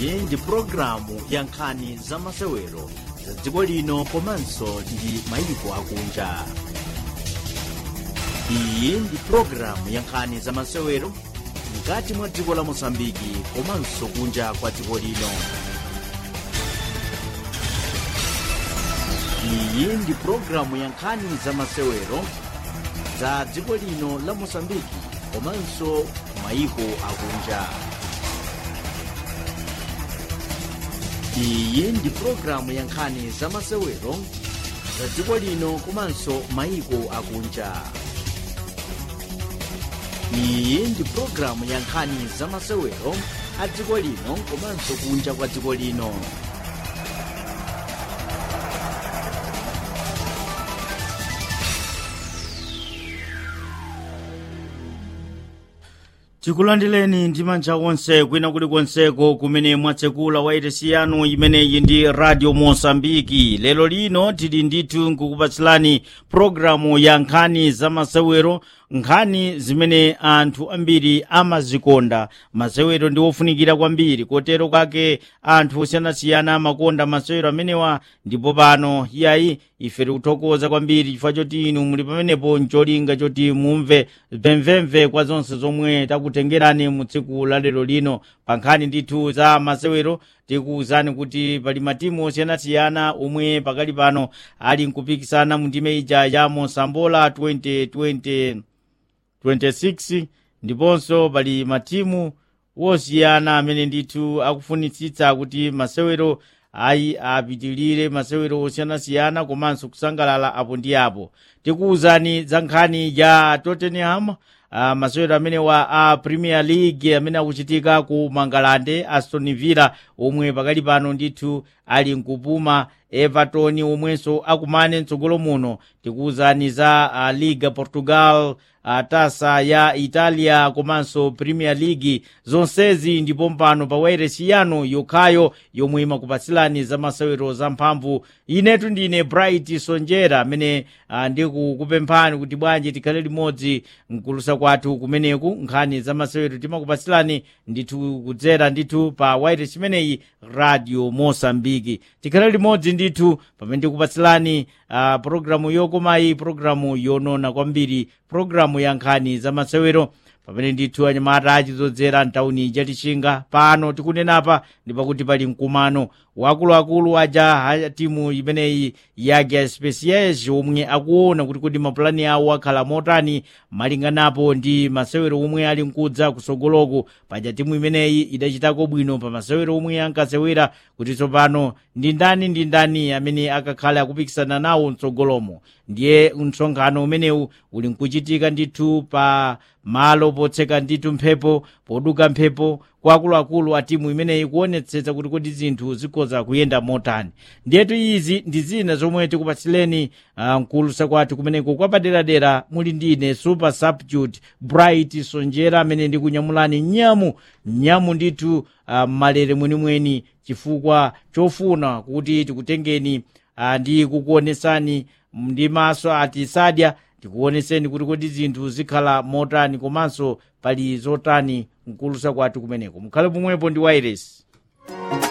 iyi ndi pulogalamu ya nkhani za masewero za dziko lino komanso ndi mayiko akunja iyi ndi pulogalamu ya nkhani za masewero mkati mwa dziko la mosambiki komanso kunja kwa dziko lino iyi ndi pulogalamu ya nkhani za masewero za dziko lino la mosambiki komanso mayiko akunja iyi ndi pulogalamu ya nkhani za masewero za dziko lino komanso mayiko akunja iyi ndi pulogalamu ya nkhani za masewero a dziko lino komanso kunja kwa dziko lino tikulandireni ndi manja onse kwina kulikonseko kumene mwatsekula wairesi yanu imeneyi ndi radio mosambiki lero lino tili ndithu nkukupatsilani pulogalamu ya nkhani za masewero nkhani zimene anthu ambiri amazikonda masewero ndi ofunikira kwambiri kotero kake anthu osiyanasiyana amakonda masewero amenewa ndipo pano iyayi ife tikuthokoza kwambiri chifukwa choti inu muli pamenepo ncholinga choti mumve mvemvemve kwa zonse zomwe takutengerani mu tsiku la lero lino pa nkhani ndithu za masewero tikuwuzani kuti pali matimu osiyanasiyana omwe pakali pano ali nkupikisana mu ndime ija ya mosambola 2020 26 ndiponso pali matimu wosiyana amene ndithu akufunitsitsa kuti masewero ayi apitilire masewero osiyanasiyana komanso kusangalala apo ndi apo tikuwuzani za nkhani ya tottenham uh, masewero amene wa a uh, premier league amene akuchitika ku mangalande aston villa omwe pakali pano ndithu ali nkupuma everton omwenso akumane mtsogolo muno tikuwuzani za uh, liga portugal uh, tasa ya italia komanso premier league zonsezi ndipo mpano pa wairesi yanu yokhayo yomwe imakupatsilani za masewero zamphamvu inetu ndine bright sonjera amene uh, ndikukupemphani kuti bwanji tikhale limodzi mkulusa kwathu kumeneku nkhani za masewero timakupatsilani ndithu kudzera ndithu pa wairesi imeneyi radio mosambiki tikhale limodzi ndithu pamene ndikupatsilani uh, programu yokomayi programu yonona kwambiri programu ya nkhani za masewero pamene ndithu anyamata achizodzera mtawuni chatichinga pano tikunenapa ndi pakuti pali mkumano wakuluakulu aja a timu imeneyi yake specias omwe akuona kuti kodi mapulani awo akhala motani malinganapo ndi masewero omwe ali nkudza kusogoloko paja timu imeneyi idachitako bwino pa masewero omwe ankasewera kuti tsopano ndi ndani ndi ndani amene akakhale akupikisana nawo mtsogolomo ndiye msonkhano umenewu uli nkuchitika ndithu pa malo potseka ndithu mphepo poduka mphepo kwa akuluakulu a timu imeneyi kuonetsetsa kuti kodi zinthu zikhoza kuyenda motani ndiyetu izi ndi zina zomwe tikupatsileni uh, mkulusa kwathu kumeneko kwapaderadera muli ndine super substitute bright sonjera amene ndikunyamulani nyamu nyamu ndithu uh, malere mwenimweni chifukwa chofuna kuti tikutengeni uh, ndi kukuonesani ndi maso atisadya tikuoneseni kuti kodi zinthu zikhala motani komanso pali zotani mkulusa kwathu kumeneko mukhale pomwepo ndi wairesi